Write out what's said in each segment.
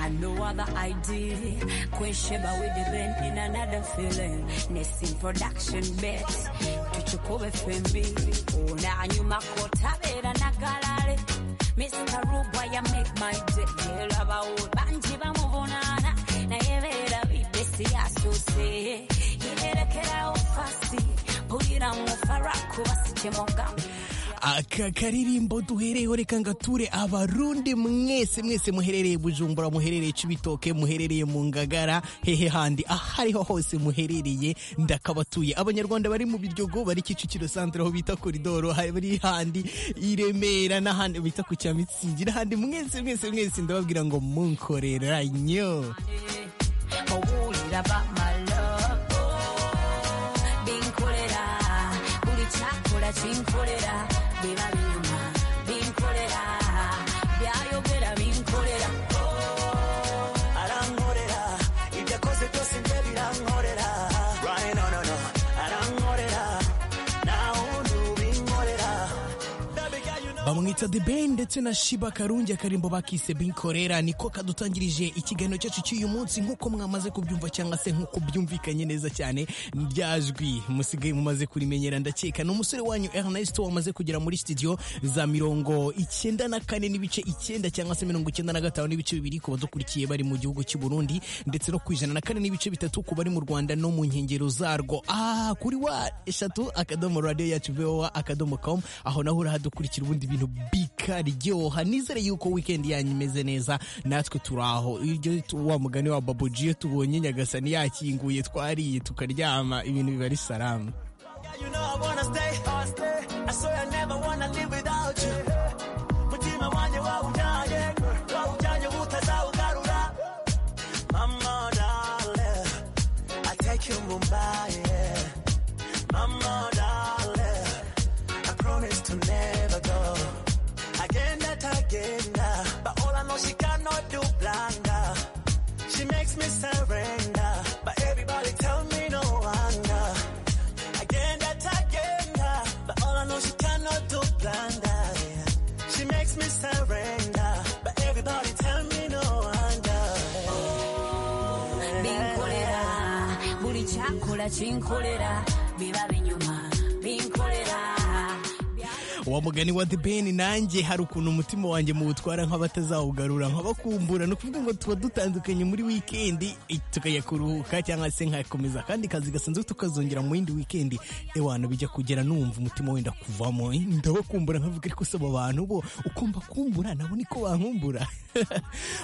another ID. Queen Sheba with the band in another feeling. Nesting production bet. Tuchukue FMB. Unanyu makota bera nagalale. Mr. Rubwa ya make my day. Laba banji bamubonana. Na yebera bibesi asuse. Yerekera ufasi. Pulira mufaraku basichemogamu. aka karirimbo duhereyeho reka ngature abarundi mwese mwese muherereye bujumbura muherereye cibitoke muherereye mu ngagara hehe handi aho ariho hose muherereye ndakabatuye abanyarwanda bari mu biryogo bari kicukiro santire aho bita koridoro bari handi i remera n'ahandi bita ku cya mitsingi n'ahandi mwese mwese mwese ndababwira ngo munkoreranyo owulira bamalobo binkolera buli kyakola kinkolera biba biruma binkolera byayogera binkolera arankorera ibyo akoze byose njye birankorera Right, no, no, no. arankorera ntawundi ubinkorera Baby girl, you know bamwita the ben ndetse na shiba karungi akarimbo bakise binkorera niko kadutangirije ikiganiro cyacu cy'uyu munsi nk'uko mwamaze kubyumva cyangwa se nk'uko byumvikanye neza cyane ryajwi musigaye mumaze kurimenyera ndakeka ni umusore wanyu ernest wamaze kugera muri studio za mirongo icyenda na kane n'ibice icyenda cyangwa se mirongo icyenda na gatanu n'ibice bibiri ku badukurikiye bari mu gihugu cy'u burundi ndetse no ku ijana na kane n'ibice bitatu ku bari mu rwanda no mu nkengero zarwo ah kuri wa eshatu akadomo radiyo yacu voa akadomo com aho naho urahadukurikira ubundi bintu bikaryoha nizere yuko weekend yanyu imeze neza natwe turaho iryo tu- wa mugani wa babuji iyo tubonye nyagasani yakinguye twariye tukaryama ibintu biba ari salamu Yeah, you know I wanna stay, I stay. I swear I never wanna live without you. Mutima wanjye wawujyanye, wawujyanye utazawugarura. Mama darling, I take you Mumbai. yeah. Mama darling, I promise to never go. Agenda tagenda, but all I know she cannot do blunder. She makes me surrender, but everybody tell me no wonder. Again, that again, ah. but all I know she cannot do blunder. yeah. She makes me surrender, but everybody tell me no wonder. binkolera buli kyakola kinkolera biba binyuma binkolera wa mugani wa the ben nanjye hari ukuntu umutima wanjye muwutwara nk'abatazawugarura nkabakumbura ni ukuvuga ngo tuba dutandukanye muri weekend eh, tukajya kuruhuka cyangwa se nkakomeza akandi kazi gasanzwe tukazongera mu yindi weekend ewana bijya kugera numva umutima wenda kuvamo eh, ndabakumbura nkavuga ariko saba abantu bo ukumva kumbura nabo niko bankumbura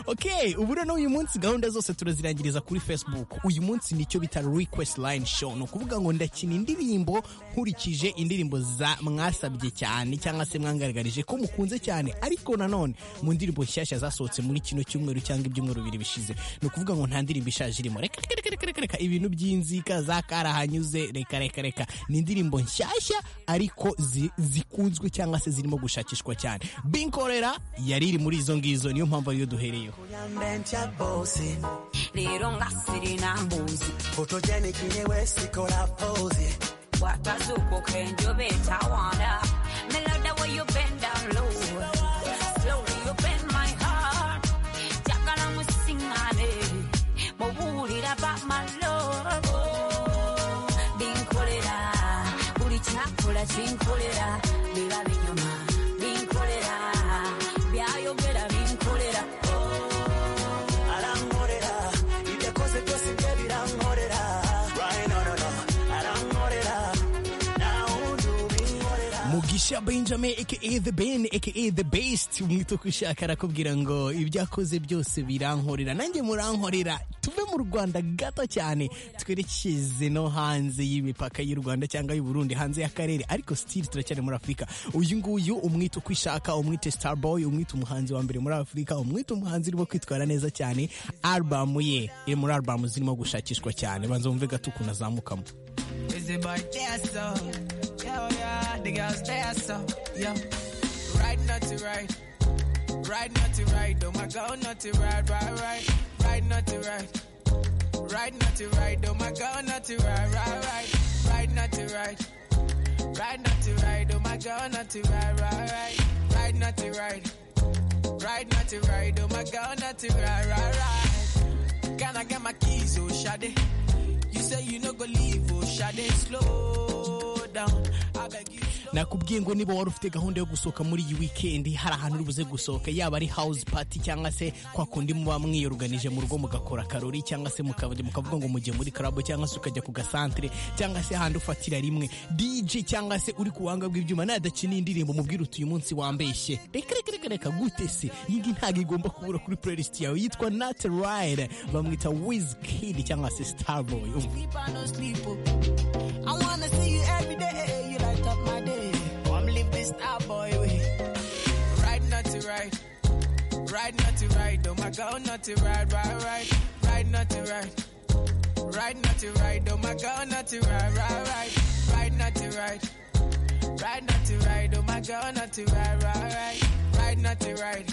ok ubu rero uyu munsi gahunda zose turazirangiriza kuri facebook uyu munsi nicyo bita request line show ni ukuvuga ngo ndakina indirimbo nkurikije indirimbo za mwasabye cyane cyangwa se mwangaragarije ko mukunze cyane ariko nanone mu ndirimbo nshyashya zasohotse muri kino cyumweru cyangwa ibyumweru bibiri bishize ni ukuvuga ngo nta ndirimbo ishaje irimo reka reka reka reka reka reka ibintu by'inzika za karahanyuze reka reka reka ni indirimbo nshyashya ariko zi- zikunzwe cyangwa se zirimo gushakishwa cyane binkorera yari iri muri izo ngizo niyo mpamvu ariyo duhereyeho Yambentya bosi, rero nga sirina mbuzi photogenic nyewe sikola pose. wakazuko kenjobe tawanda melada way you bend down low slowly you bend my heart jakala musingane mubulira ba my love binkolera buli kyakola kinkolera biba binyuma binkolera byayogera binkolera Arankorera, ibyo akoze byose njye birankorera. Right, no, no, no. Arankorera, ntawundi ubinkorera. mugisha benjamin aka the ben aka the best umwita uko ushaka arakubwira ngo ibyo akoze byose birankorera nanjye murankorera tuve mu rwanda gato cyane twerekeze no hanze y'imipaka y'u rwanda cyangwa y'u burundi hanze y'akarere ariko still turacyari muri afurika uyu nguyu umwita uko ishaka umwite starboy umwita umuhanzi wa mbere muri afurika umwita umuhanzi urimo kwitwara neza cyane albamu ye iri muri albamu zirimo gushakishwa cyane banza wumve gato ukuntu azamukamo Is it by Jasso? Yo, yeah, the girls Jasso. Yo, right, not to right. Right, not to right. Oh my God, not to right, right, right. Right, not to right. Right, not to right. Oh my God, not to right, right, right. Right, not to right. Right, not to right. Oh my God, not to right, right, right. Right, not to right. Right, not to right. Oh my God, not to right, right, right. Ghana get my keys, oh Shade. You say you no go leave, oh Shade. Slow down, I beg you. slow- nakubwiye ngo niba wari ufite gahunda yo gusohoka muri iyi wikendi hari ahantu uri buze gusohoka yaba ari house party cyangwa se kwa kundi muba mwiyoruganije mu rugo mugakora karori cyangwa se mukabari mukavuga ngo mujye muri club cyangwa se ukajya ku gasantere cyangwa se ahandi ufatira rimwe DJ cyangwa se uri ku buhanga bw'ibyuma nadakina iyi ndirimbo mubwire uti uyu munsi wambeshye reka reka reka reka gute se iyi ngiyi ntabwo igomba kubura kuri playlist yawe yitwa Nat Ride bamwita Wizkid cyangwa se Starboy umva sleep, I no sleep. Oh. I wanna see you every day. You light up my day. Come live this star boy way. Ride not to ride, ride not to ride. Oh my girl, not to ride, ride, ride, ride not to ride. Ride not to ride, oh my girl, not to ride, ride, ride, ride not to ride. Ride not to ride, oh my girl, not to ride, ride, ride, ride not to ride.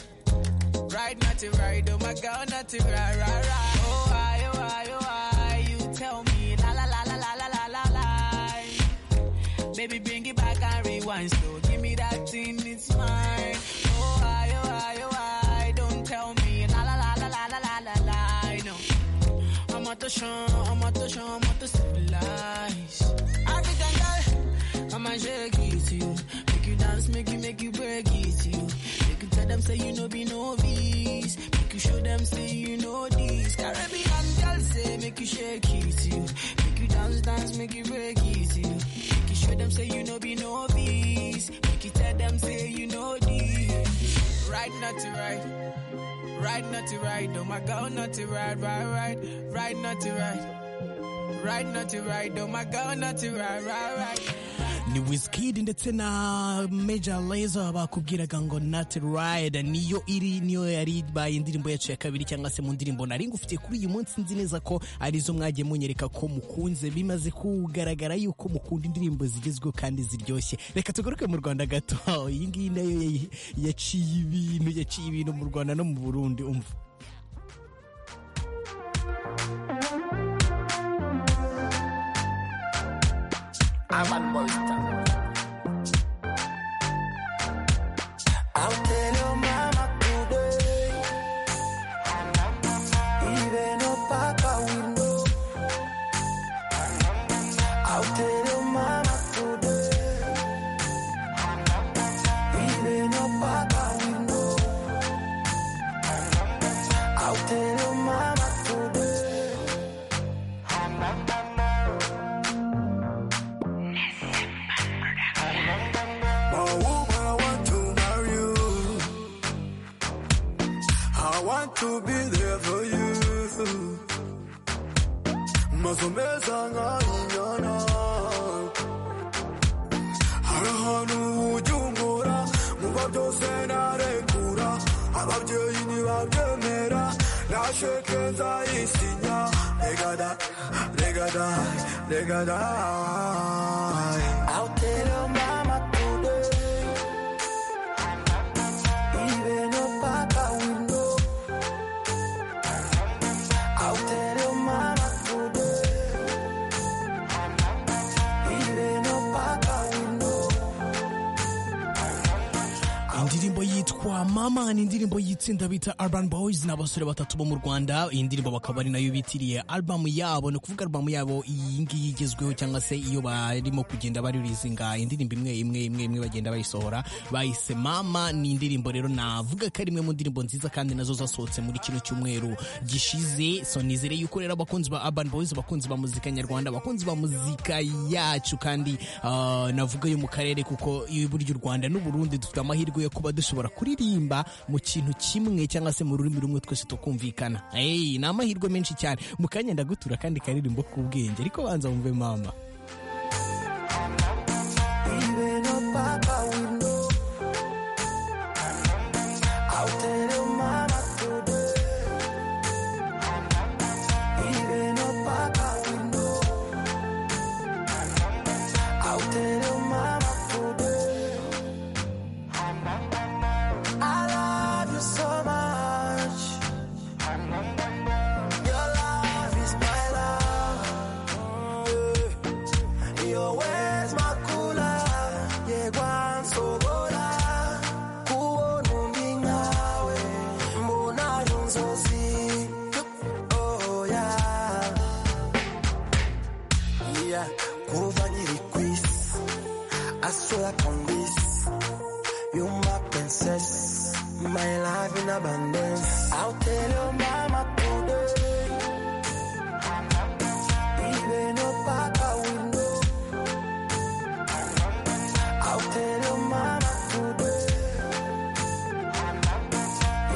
Ride not to ride, oh my girl, not to ride, ride, ride. Oh, I, oh, I, oh, I, you tell me, la la la la la la la la la. Baby, bring it back and rewind, so give me that thing, it's mine. Oh, I, oh, I, oh, I, don't tell me, la la la la la la la la la. No, I'm out to show, I'm out to show, I'm out to civilize. African girl, I'ma shake it to you. Make you dance, make you, make you break it to you. Make you tell them, say you no be novice. Make you show them, say you know this. Caribbean girl, say, make you shake it to you. Make you dance, dance, make you break it to you. Make you show them, say you no be novice. Make you tell them, say you know this. Right, not to right. Ride not to ride, oh my girl not to ride, ride, ride, ride not to ride. Ride not to ride, oh my girl not to ride, ride, ride. ni Wizkid ndetse na Major Lazer bakubwiraga ngo Nat Ride niyo iri niyo yari ibaye indirimbo yacu ya kabiri cyangwa se mu ndirimbo nari ngufite kuri uyu munsi nzi neza ko arizo mwagiye munyereka ko mukunze bimaze kugaragara yuko mukunda indirimbo zigezweho kandi ziryoshye reka tugaruke mu Rwanda gato iyi ngiyi nayo yayi- yaciye ibintu yaciye ibintu mu Rwanda no mu Burundi umva I'll tell your mama today. Even your papa will know. I'll tell your mama today. Even your papa will know. I'll tell your mama today. My woman, I want to marry you. I want to be there for you. Mazomeza nk'arunyana. Hari ahantu ujya unkura, muba byose narekura. Ababyeyi ntibabyemera, nashe keza isinya. Rega da, rega da, rega da. I'll tell your mama today. Even your papa will know. I'll tell your mama today. Even your papa will know. indirimbo yitwa mama ni indirimbo y'itsinda bita urban boys ni abasore batatu bo mu rwanda iyi ndirimbo bakaba ari nayo bitiriye album yabo ni ukuvuga album yabo iyi ngiyi igezweho cyangwa se iyo barimo kugenda baririzinga indirimbo imwe imwe imwe imwe bagenda bayisohora bayise mama ni indirimbo rero navuga ko ari imwe mu ndirimbo nziza kandi nazo zasohotse muri kino cyumweru gishize so nizere yuko rero abakunzi ba urban boys abakunzi ba muzika nyarwanda abakunzi ba muzika yacu kandi ah, navuga yo mu karere kuko burya u rwanda n'uburundi dufite amahirwe yo kuba dushobora kuririmba mu kintu kimwe cyangwa se mu rurimi rumwe twese tukumvikana hey, ni amahirwe menshi cyane mu kanya ndagutura kandi karirimbo k'ubwenge ariko banza wumve mama Even your papa will know. I'll tell your mama today. Even your papa will know. I'll tell your mama today. I love you so much. Your love is my love. Yeah. Your ways, my cooler. Yeah, one so kera kuva nkiri ku isi asura kongwisi yuma princess my love in abundance i'll tell your mama today even your papa will know i'll tell your mama today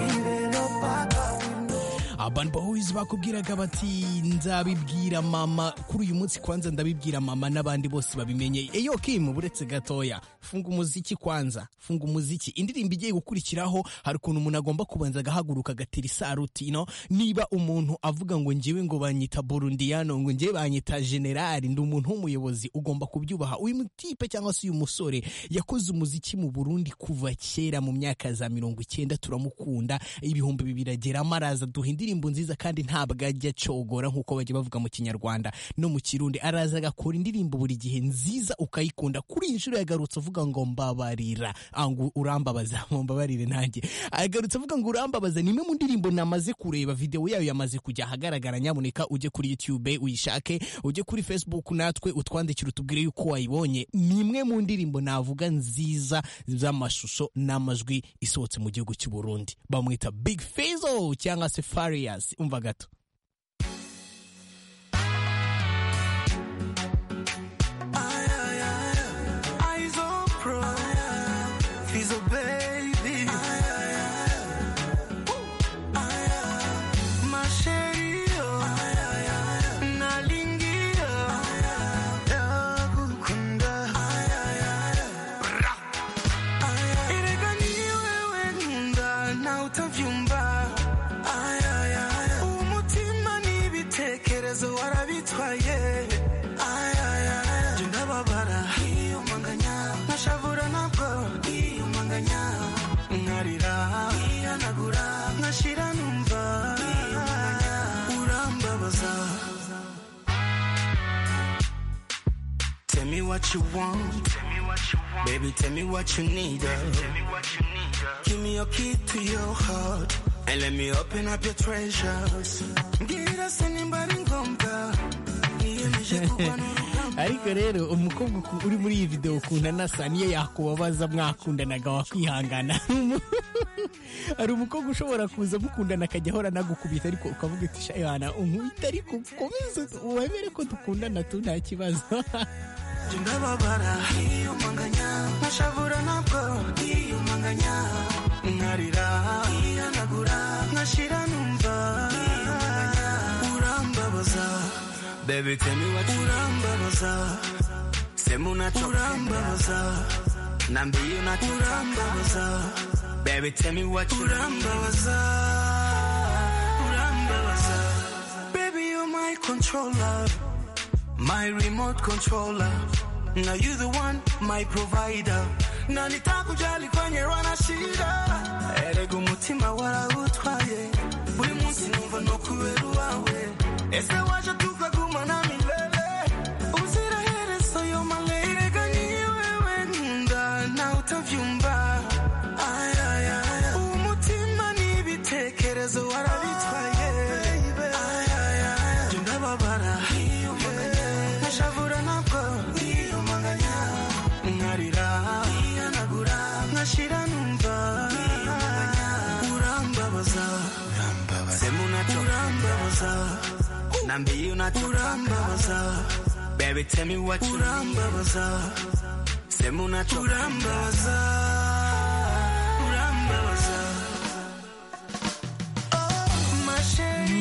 even your papa will know Urban Boys bakubwiraga bati nzabibwira mama kuri uyu munsi kwanza ndabibwira mama n'abandi bose babimenye eyo Kim buretse gatoya funga umuziki kwanza funga umuziki indirimbo igiye gukurikiraho hari ukuntu umuntu agomba kubanza agahaguruka agatera isaruti no niba umuntu avuga ngo njyewe ngo banyita Burundiano ngo njyewe banyita generali ndi umuntu w'umuyobozi ugomba kubyubaha uyu mutipe cyangwa se uyu musore yakoze umuziki mu Burundi kuva kera mu myaka za mirongo icyenda turamukunda ibihumbi bibiri ageramo araza duha indirimbo nziza kandi ntabwo ajya acogora nk'uko bajya bavuga mu kinyarwanda no mu kirundi araza agakora indirimbo buri gihe nziza ukayikunda kuri iyi nshuro yagarutse avuga ngo mbabarira Ah, ngo urambabaza ngo mbabarire nanjye agarutse avuga ngo urambabaza ni imwe mu ndirimbo namaze kureba videwo yayo yamaze kujya ahagaragara nyamuneka ujye kuri youtube uyishake ujye kuri facebook natwe utwandikire utubwire yuko wayibonye ni imwe mu ndirimbo navuga nziza z'amashusho n'amajwi isohotse mu gihugu cy'u Burundi bamwita big Fizzo cyangwa se farias umva gato Eyes on pro. He's a baby. My sherry, oh. Nalingi, oh. Nakukunda. Ra. Ilikuwa ni wewe ngunda na utavyumva. Umutima ni ibitekerezo warabitwaye. Je ndababara. Nashavura nabwo. Nkarira. Nkashira numva. Urambabaza. Tell me what you want. Baby, tell me what you need. Tell me what you need. Give me your key to your heart. And let me open up your treasures. Ngira sinimbari ngombwa. Niyemeje kukwanga. ariko rero umukobwa uku- uri muri iyi video ukunda nasa niyo yakubabaza mwakundanaga wakwihangana hari umukobwa ushobora kuza mukundana akajya ahora anagukubita ariko ukavuga uti shayana unkubita ariko ukomeze wemere ko dukundana tu nta kibazo Ndababara. Nashavura nabwo. Nkarira. Nkashira numva. Urambabaza. Baby, tell me what you Urambabaza. Sema unachopenda. Niambie unachotaka. Baby, tell me what you Urambabaza. Urambabaza. Baby, you're my controller. my remote controller. Now you the one, my provider. Na nitakujali kwenye wana shida. Erega umutima warawutwaye. Buri munsi numva no kubera uwawe. Ese waje tukaguma na milele. Uziraherezo yo malere ganyiye wewe nkunda na utavyumva. Ay, ay, ay. Umutima ni ibitekerezo warabitwaye. Ay, ay, ay. Je ndababara. Nashavura nabwo nkarira nkashira numva urambabaza sema unacho urambabaza nambie unacho urambabaza baby tell me what you urambabaza sema unacho urambabaza urambabaza oh my shade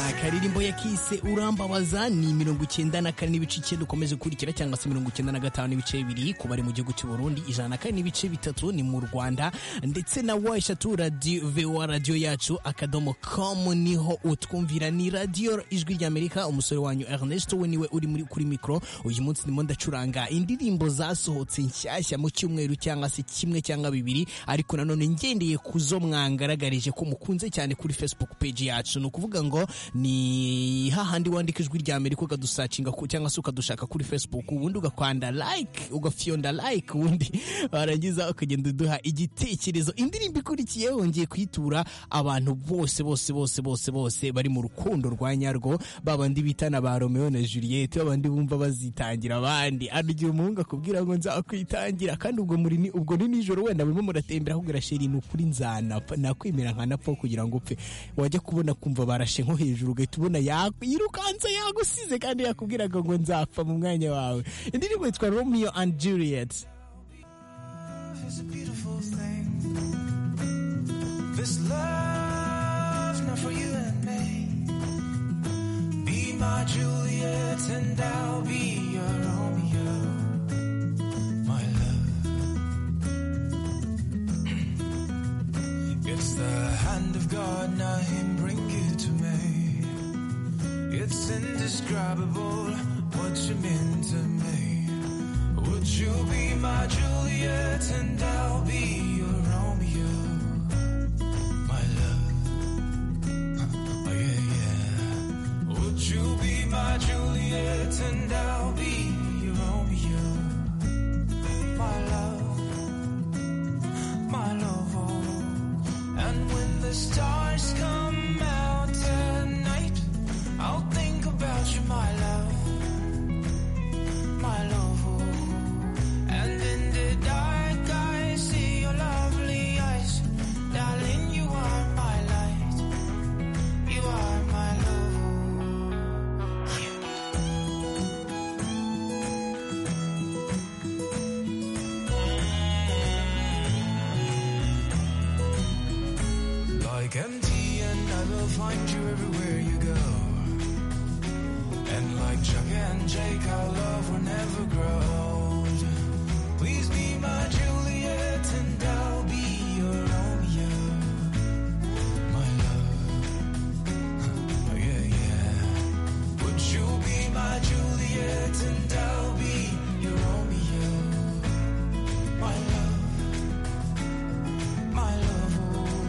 akaririmbo yakise urambabaza ni mirongo icyenda na kane n'ibice icyenda ukomeje gukurikira cyangwa se mirongo icyenda na gatanu n'ibice bibiri ku bari mu gihugu cy'u Burundi ijana na kane n'ibice bitatu ni mu Rwanda ndetse na wa eshatu radio VOA radio yacu akadomo com niho utwumvira ni radio ijwi ry'Amerika umusore wanyu Ernest we niwe uri muri kuri mikoro uyu munsi ndimo ndacuranga indirimbo zasohotse nshyashya mu cyumweru cyangwa se kimwe cyangwa bibiri ariko nanone ngendeye ku zo mwangaragarije ko mukunze cyane kuri Facebook page yacu ni ukuvuga ngo ni ni hahandi wandika ijwi rya amerika ukadusacinga ku- cyangwa se ukadushaka kuri facebook ubundi ugakwanda like ugafyonda like ubundi warangiza ukagenda uduha igitekerezo indirimbo ikurikiyeho ngiye kuyitura abantu bose bose bose bose bose bari mu rukundo rwa nyarwo babandi bitana ba romeo na juliet babandi bumva bazitangira abandi hano igihe umuhungu akubwira ngo nzakwitangira kandi ubwo muri ni ubwo ni nijoro wenda murimo muratembera ahubwo irasheri ni ukuri nzanapfa nakwemera nkanapfa kugira ngo upfe wajya kubona kumva barashe nko hejuru ugahita ubona ya- yirukanse yagusize kandi yakubwiraga ngo nzapfa mu mwanya wawe indirimbo yitwa romeo and juliet is a beautiful thing. This love's not for you and me. Be my Juliet and I'll be your Romeo, my love. It's the hand of God, not Him, bring you to me. It's indescribable what you mean to me. Would you be my Juliet and I'll be your Romeo? My love. Oh, yeah, yeah. Would you be my Juliet and I'll be your Romeo? My love. My love. oh. And when the stars come out at night, I'll think about you, my love my love. oh. And in the dark, I see your lovely eyes. Darling, you are my light. You are my love. oh. Yeah. Like empty, and I will find you everywhere you go. And like Chuck and Jake, our love will never grow old. Please be my Juliet and I'll be your Romeo. My love. Oh, yeah, yeah. Would you be my Juliet and I'll be your Romeo? My love. My love. oh.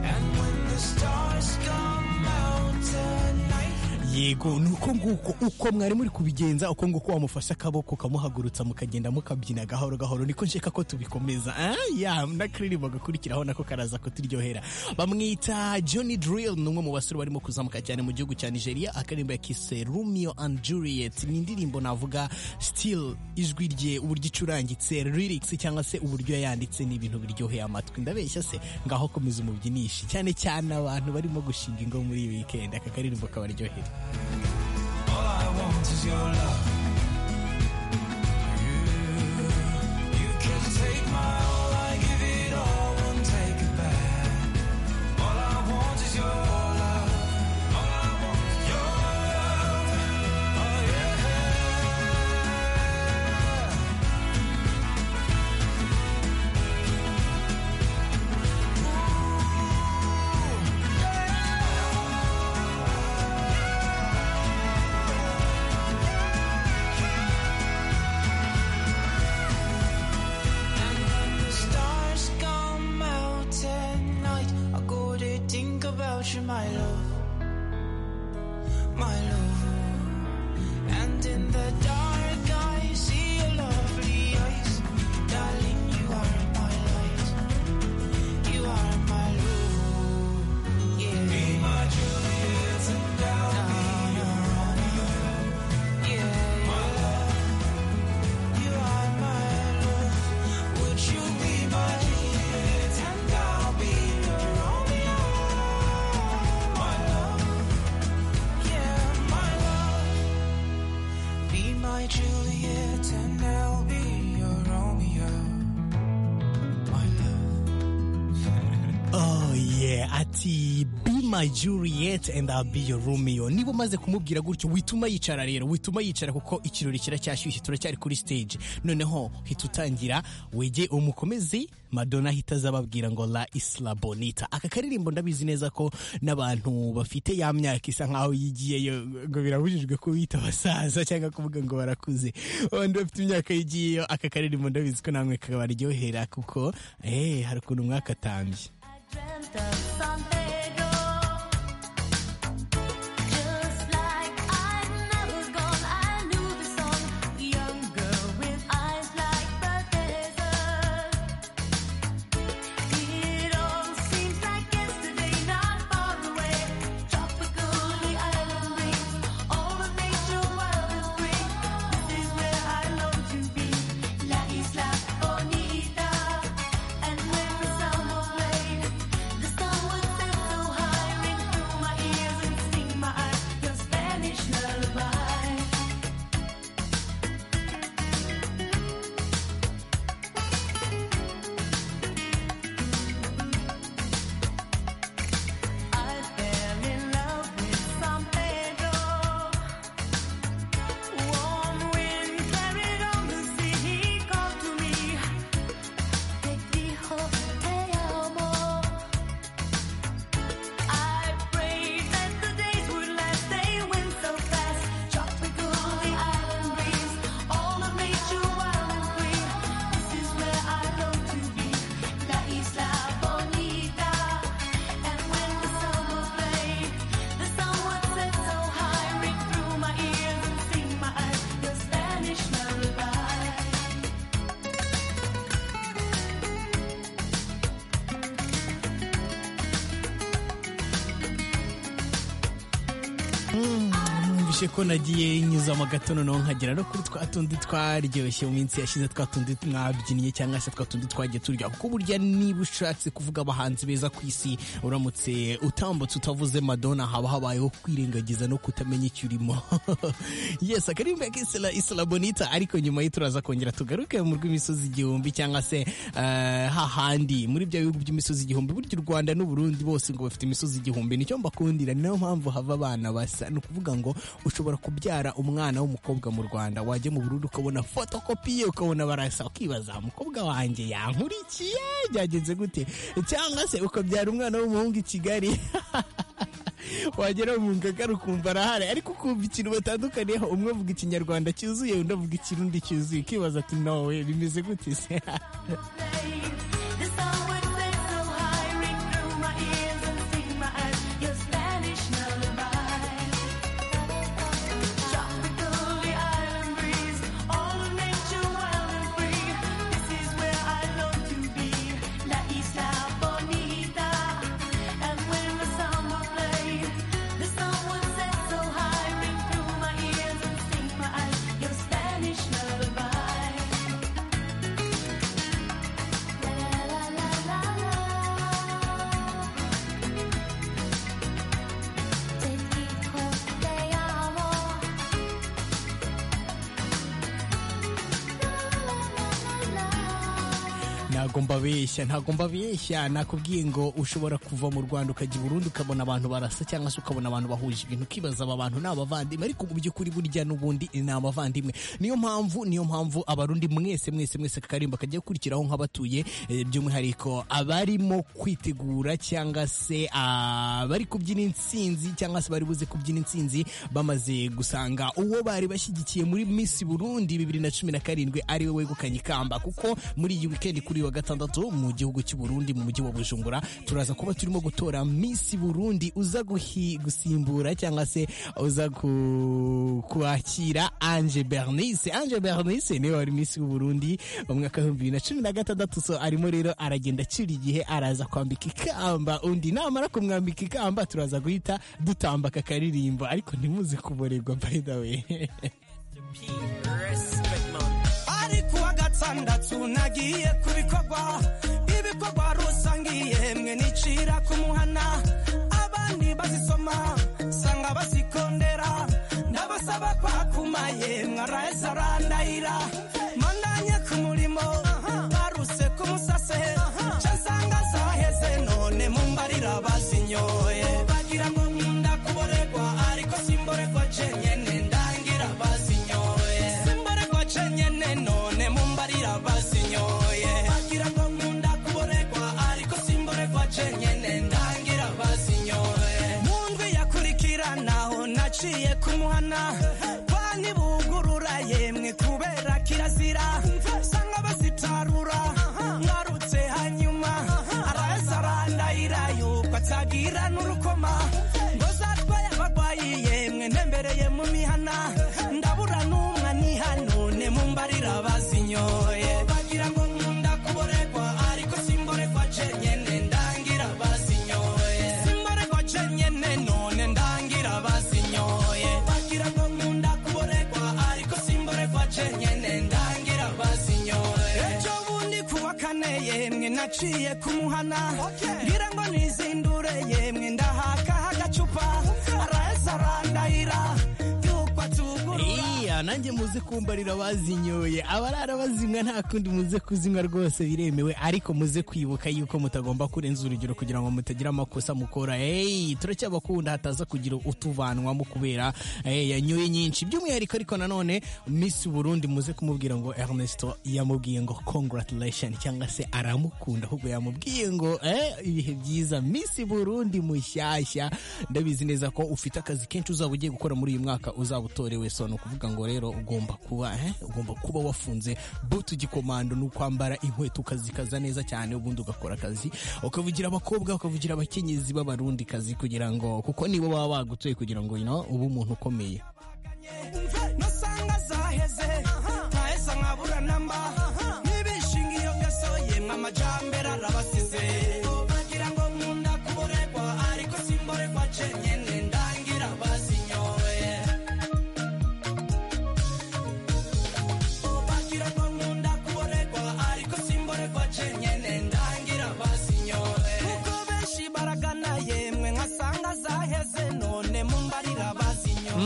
And when the stars come out at night. yego ni uko nguko uko mwari muri kubigenza uko nguko wamufashe akaboko ukamuhagurutsa mukagenda mukabyina gahoro gahoro niko nshaka ko tubikomeza Ah, ya n'akaririmbo gakurikiraho nako karaza kuturyohera bamwita Johnny Drill ni umwe mu basore barimo kuzamuka cyane mu gihugu cya Nigeria akaririmbo yakise Romeo and Juliet ni indirimbo navuga still ijwi rye uburyo icurangitse lyrics cyangwa se uburyo yayanditse ni ibintu biryoheye amatwi ndabeshya se ngaho komeza umubyinishe cyane cyane abantu barimo gushinga ingo muri iyi weekend aka karirimbo kabaryohera All I want is your love. You, you can take my all, I give it all, won't take it back. All I want is your love. All I want is your love. Oh yeah. Stars come out at night. I go to think about you, my love, my love. And in the dark, I see your lovely eyes, darling. You are my light. You are my love. Yeah. Be my Juliet and I'll be your Romeo. Yeah, my love. You are my love. Would you be my Juliet and I'll be your Romeo? My love, yeah, my love. Be my Juliet and I'll be your Romeo. My love, Oh yeah, ati be my Juliet and I'll be your Romeo. Niba umaze kumubwira gutyo wituma yicara rero, wituma yicara kuko ikirori kiracyashyushye turacyari kuri stage. Noneho hita utangira wege umukomezi Madonna hita azababwira ngo La Isla Bonita. Aka karirimbo ndabizi neza ko n'abantu bafite ya myaka isa nkaho yigiyeyo ngo birabujijwe kubita abasaza cyangwa kuvuga ngo barakuze. Abandi bafite imyaka yigiyeyo aka karirimbo ndabizi ko namwe kabaryohera kuko eh hari ukuntu mwakatambye. I dreamt of San Pedro. niyumvishe ko nagiye nyuzamo gato noneho nkagera no kuri twa tundi twaryoshye mu minsi yashize twa tundi mwabyinnye cyangwa se twa tundi twagiye turya kuko burya niba ushatse kuvuga abahanzi beza ku isi uramutse utambutse utavuze madonna haba habayeho kwirengagiza no kutamenya icyo urimo yes akaririmbo ya isla bonita ariko nyuma ye turaza kongera tugaruke mu rw'imisozi igihumbi cyangwa se eh, hahandi muri bya bihugu by'imisozi igihumbi burya u rwanda n'u burundi bose ngo bafite imisozi igihumbi nicyo mbakundira ni nayo mpamvu hava abana basa ni ukuvuga ngo ushobora kubyara umwana w'umukobwa mu rwanda wajya mu burundu ukabona fotokopi ye ukabona barasa ukibaza umukobwa wanjye yankurikiye byagenze gute cyangwa se ukabyara umwana w'umuhungu i kigali wagera mu ngagara ukumva arahari ariko ukumva ikintu batandukaniyeho umwe avuga ikinyarwanda cyuzuye undi avuga ikirundi cyuzuye ukibaza ati nawe bimeze gute se ntabwo mbabeshya ntabwo mbabeshya nakubwiye ngo ushobora kuva mu rwanda ukajya i burundi ukabona abantu barasa cyangwa se ukabona abantu bahuje ibintu ukibaza aba bantu ni abavandimwe ariko mu by'ukuri burya n'ubundi ni abavandimwe niyo mpamvu niyo mpamvu abarundi mwese mwese mwese akarimba kajya gukurikiraho nk'abatuye eh, by'umwihariko abarimo kwitegura cyangwa se abari kubyina insinzi cyangwa se bari buze kubyina insinzi bamaze gusanga uwo bari bashyigikiye muri Miss Burundi bibiri na cumi na karindwi ariwe wegukanye ikamba kuko muri iyi wikendi kuri uyu wa gatandatu mu gihugu cy'u Burundi mu mujyi wa Bujumbura turaza kuba turimo gutora Miss Burundi uza guhi- gusimbura cyangwa se uza ku- kwakira Ange Bernice Ange Bernice niwe wari Miss w'u Burundi mu mwaka w'ibihumbi bibiri na cumi na gatandatu so arimo rero aragenda acira igihe araza kwambika ikamba undi namara kumwambika ikamba turaza guhita dutambaka akaririmbo ariko ntimuze kuborerwa by the way ariko uwa gatandatu nagiye ku bikorwa ibikorwa rusangiye mwe nicira ku muhana abandi bazisoma sanga bazikondera ndabasaba kwakumaye mwaraheze arandayira mandanye ku murimo baruse ku musase ca nsanga zaheze none mumbarira bazinyoye bagira ngo nkunda kuboregwa ariko simboregwa cenyene ndangira bazinyoye simboregwa cenyene none mumbarira bazinyoye bagira ngo nkunda kuboregwa ariko simboregwa cenyene ndangira bazinyoye mu ndwi yakurikiranaaho naciye kumuhana bani bugurura yemwe kubera kirazira sanga bazitarura ngarutse hanyuma araheza arandahira yuko atagira n'urukoma ngo zatwaye abarwayi yemwe ntembereye mu mihana ndabura n'umwe niha none mumbarira bazinyoye bagira ngo nkunda kuboregwa ariko simboregwa cenyene ndangira bazinyoye simboregwa cenyene none ndangira bazinyoye bagira ngo nkunda kuboregwa ariko simboregwa cenyene ndangira bazinyoye ejo bundi kuwa kane yemwe naciye kumuhana ngira ngo nizindure yemwe ndahakaha agacupa araheza arandahira yuko atugurura iya nanjye muze kumbarira abazinyoye abarara bazinywa nta kundi muze kuzinywa rwose biremewe ariko muze kwibuka yuko mutagomba kurenza urugero kugira ngo mutagira amakosa mukora eyi turacyabakunda hataza kugira utuvanwamo kubera eh, yanyoye nyinshi by'umwihariko ariko nanone Miss Burundi muze kumubwira ngo Ernesto yamubwiye ngo congratulation cyangwa se aramukunda ahubwo yamubwiye ngo eh, ibihe byiza Miss Burundi mushyashya ndabizi neza ko ufite akazi kenshi uzaba ugiye gukora muri uyu mwaka uzaba utorewe so ni ukuvuga ngo rero ugomba kuba eh, ugomba kuba wafunze butu gikomando ni ukwambara inkweto ukazikaza neza cyane ubundi ugakora akazi ukavugira abakobwa ukavugira abakenyezi b'abarundi kazi kugira ngo kuko nibo baba bagutuye kugira ngo you know, ube umuntu ukomeye nusanga zaheze ntaheza nkabura namba ntibishingiye byose yemwe amajambere arabasize bagira ngo nkunda kuboregwa ariko simboregwa cenyene ndangira bazinyoye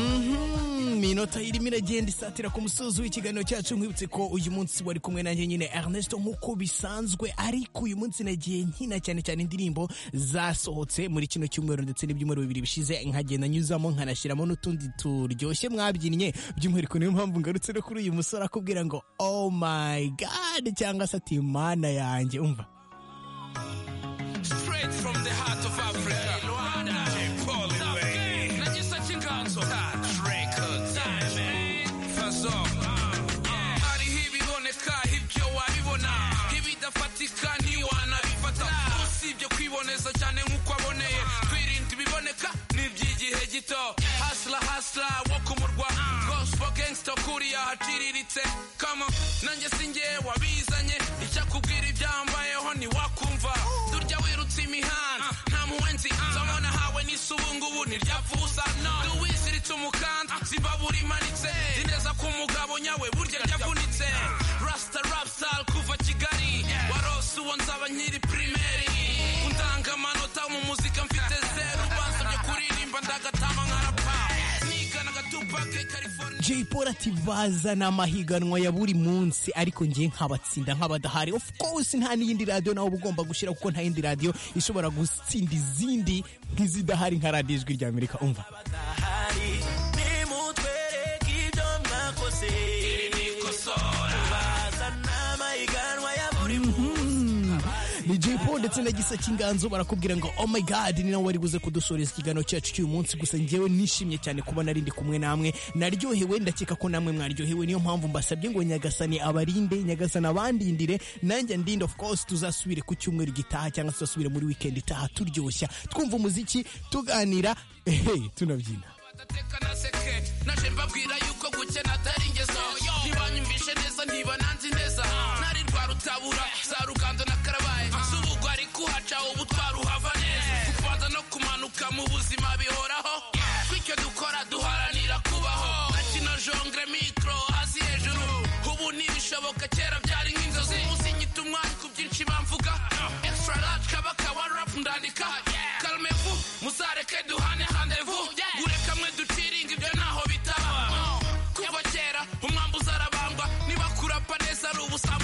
inyota irimo iragenda isatira ku musozi w'ikiganiro cyacu nkwibutse ko uyu munsi wari kumwe nanjye nyine Ernesto nk'uko bisanzwe ariko uyu munsi nagiye nkina cyane cyane indirimbo zasohotse muri kino cyumweru ndetse n'ibyumweru bibiri bishize nkagenda nyuzamo nkanashyiramo n'utundi turyoshye mwabyinnye by'umwihariko niyo mpamvu ngarutse no kuri uyu musore akubwira ngo oh my god cyangwa se ati mana yanjye umva Straight from the heart of Africa. Luanda. Paul Iwe. Najisa Chinganzo. Touch Records. Diamond. Fazo. Hali hii biboneka ibyo wabibona ibidafatikani wanabifata usibye kwiboneza cyane nk'uko aboneye twirinda ibiboneka ni iby'igihe gito hasla hasla wo ku murwa gospel gangster kuriya haciriritse kama nanjye sinjye wabizanye icyakubwira ibyambayeho ntiwakumva turya wirutse imihanda nta muwenzi nzamo nahawe n'isubungubu ntiryavuza no duwiziritse umukanda zimbabura imanitse nzi neza ko umugabo nyawe burya ryavunitse rasta rap style kuva kigali warose uwo nzaba nkiri primeri undanga amanota mu muzika mfite zeru bansabye kuririmba ndagatama nkarapa niganaga tupake california Jay Polly ati bazana amahiganwa ya buri munsi ariko ngiye nkabatsinda nk'abadahari of course nta n'iyindi radiyo nawe uba ugomba gushyira kuko nta yindi radiyo ishobora gutsinda izindi nk'izidahari nka radiyo ijwi rya amerika umva Hari nimutwereke ibyo mwakoze nikosora bazana amahiganwa ya buri ni Jay Polly ndetse na gisa cy'inganzo barakubwira ngo oh my god ni nawe wari buze kudusoreza ikiganiro cyacu cy'uyu munsi gusa njyewe nishimye cyane kuba nari ndi kumwe namwe naryohewe ndakeka ko namwe mwaryohewe niyo mpamvu mbasabye ngo nyagasani abarinde nyagasani abandindire nanjye ndinde of course tuzasubire ku cyumweru gitaha cyangwa se tuzasubire muri weekend itaha turyoshya twumva umuziki tuganira ehe tunabyina badateka na seke naje mbabwira yuko gukena atari ingeso ntibanyumvishe neza ntibananzi neza nari rwa rutabura za rugando na karabaye z'ubugwa ariko uhaca ubu twaruhava neza kubanza no kumanuka mu buzima bihoraho bityo dukora duharanira kubaho akina jongre mikoro hasi hejuru ubu ntibishoboka kera byari nk'inzozi uzinyita umwanya ku byinshi bamvuga extra large kabaka wa rap ndandika kalmevu muzareke duhane handevu gureka mwe duciringa ibyo ntaho bitaba kuva kera umwambu uzarabambwa niba kurapa neza ari ubusambo